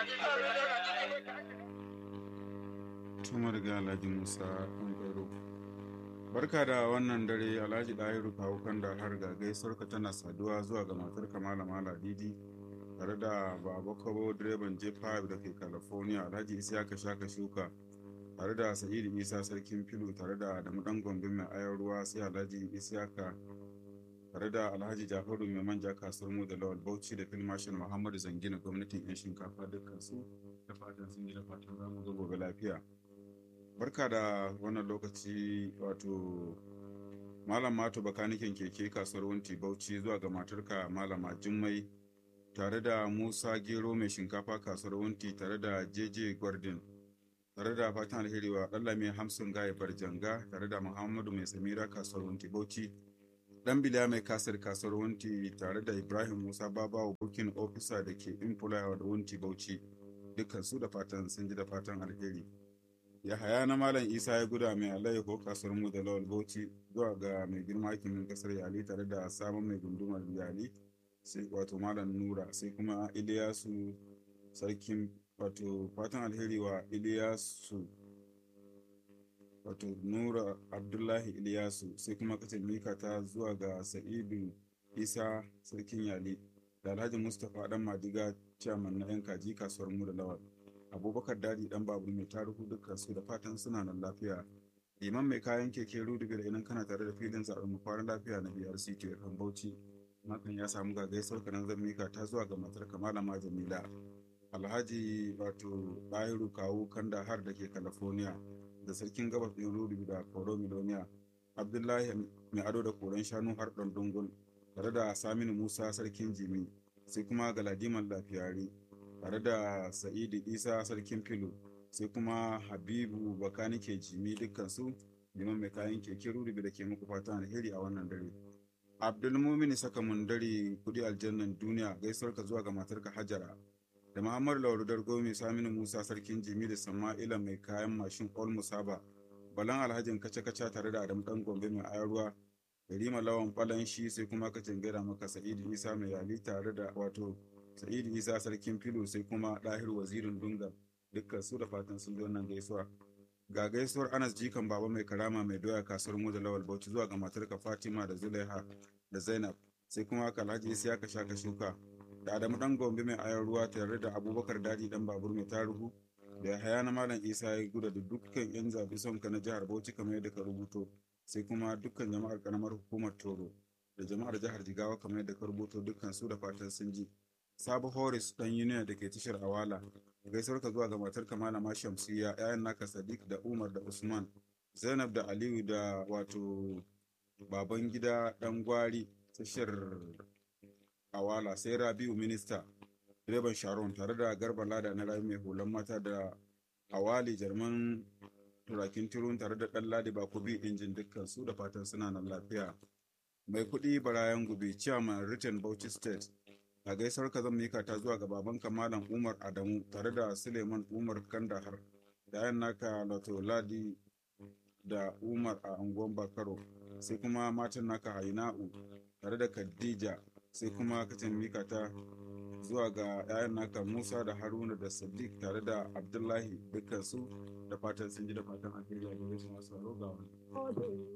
Tuma daga Alhaji Musa Ɗanƙwairo. Barka da wannan dare Alhaji Ɗahiru kawo kan da har ga gaisuwarka tana saduwa zuwa ga matar Malama Ladidi tare da Baba Kabo direban J5 da ke California Alhaji Isiyaka Shaka Shuka tare da Sa'idu Isa Sarkin Filu tare da Adamu Ɗan Gombe mai ayar ruwa sai Alhaji Isiyaka tare da Alhaji Jafaru mai manja kasuwar mu da Lawal Bauchi da Filmashin Muhammadu Zangina gwamnatin 'yan shinkafa dukkan su da fatan sun yi da fatan za mu ga gobe lafiya. barka da wannan lokaci wato malam mato bakanikin keke kasuwar wunti bauchi zuwa ga matarka malama jummai tare da musa gero mai shinkafa kasuwar wunti tare da jeje gwardin tare da fatan alheri wa mai hamsin gaya barjanga tare da muhammadu mai samira kasuwar wunti bauchi dan biliya mai kasar kasuwar wunti tare da ibrahim musa babawa bukin ofisa da ke infulawa da wunti bauchi dukkan su da fatan sun ji da fatan alheri Yahaya na Malam Isa ya guda mai alayyaho kasuwar mu da Lawal Bauchi zuwa ga mai girma hakimin kasar Yali tare da sabon mai gundumar Yali sai wato Malam Nura sai kuma Iliyasu sarkin wato fatan alheri wa Iliyasu wato Nura Abdullahi Iliyasu sai kuma kacin mika ta zuwa ga Sa'idu Isa sarkin Yali da Alhaji Mustapha Dan Madiga ciyaman na 'yan kaji kasuwar mu da Lawal. abubakar dadi dan babur mai taruhu dukkan su da fatan suna nan lafiya liman mai kayan keke rudubi da idan kana tare da filin zaɓen mu kwanan lafiya na brc ke kan bauchi hakan ya samu ga gaisuwar kanan zan mika ta zuwa ga matar kamalama jamila alhaji wato ɗahiru kawu kanda har da ke california da sarkin gabas ɗin rudubi da koro miloniya abdullahi mai ado da koren shanu har ɗan dungun tare da saminu musa sarkin jimi sai kuma galadiman lafiyari tare da sa'idu isa sarkin filo sai kuma habibu bakanike jimi dukkansu liman mai kayan keke rurubi da ke muku fatan alheri a wannan dare abdulmumini saka mun dare kudi aljannan duniya gaisuwar ka zuwa ga matarka hajara da muhammadu lauru dargo mai saminu musa sarkin jimi da sama'ila mai kayan mashin ol musaba balan alhajin kace-kace tare da adam dan gombe mai ayarwa Yarima lawan falan shi sai kuma ka gaida maka sa'idu isa mai yali tare da wato sa'idu isa sarkin filo sai kuma ɗahir wazirin dunga dukkan su da fatan sun wannan gaisuwa ga gaisuwar anas jikan baba mai karama mai doya kasuwar mu da lawal bauchi zuwa ga matarka fatima da zulaiha da zainab sai kuma kalhaji isa ka shaka shuka da adamu dan gombe mai ayar ruwa tare da abubakar daji dan babur mai taruhu da haya na malam isa ya guda da dukkan yan zabi son ka na jihar bauchi kamar yadda ka rubuto sai kuma dukkan jama'ar karamar hukumar toro da jama'ar jihar jigawa kamar yadda ka rubuto dukkan su da fatan sun ji Sabu Horis dan Union da ke tashar Awala. Gaisuwar ka zuwa ga matar Malama Shamsiya, ‘ya'yan naka Sadiq da Umar da Usman, Zainab da Aliyu da wato baban gida dan gwari tashar Awala sai Rabiu Minista, direban Sharon tare da Garba Lada na rayu mai hulan mata da Awali Jarman turakin turun tare da ɗan Ladi Bakubi injin dukkan su da fatan suna nan lafiya. Mai kuɗi Barayan Gube, Chairman Written Bauchi State, a gaisar ka zan mika ta zuwa ga babanka malam umar adamu tare da suleiman umar kandahar da yan naka lato ladi da umar a anguwan bakaro sai kuma matan naka haina'u tare da khadija sai kuma kacin mika ta zuwa ga 'ya'yan naka musa da haruna da sadiq tare da abdullahi dukkan su da fatan sun ji da fatan alheri a gare su masu ga wani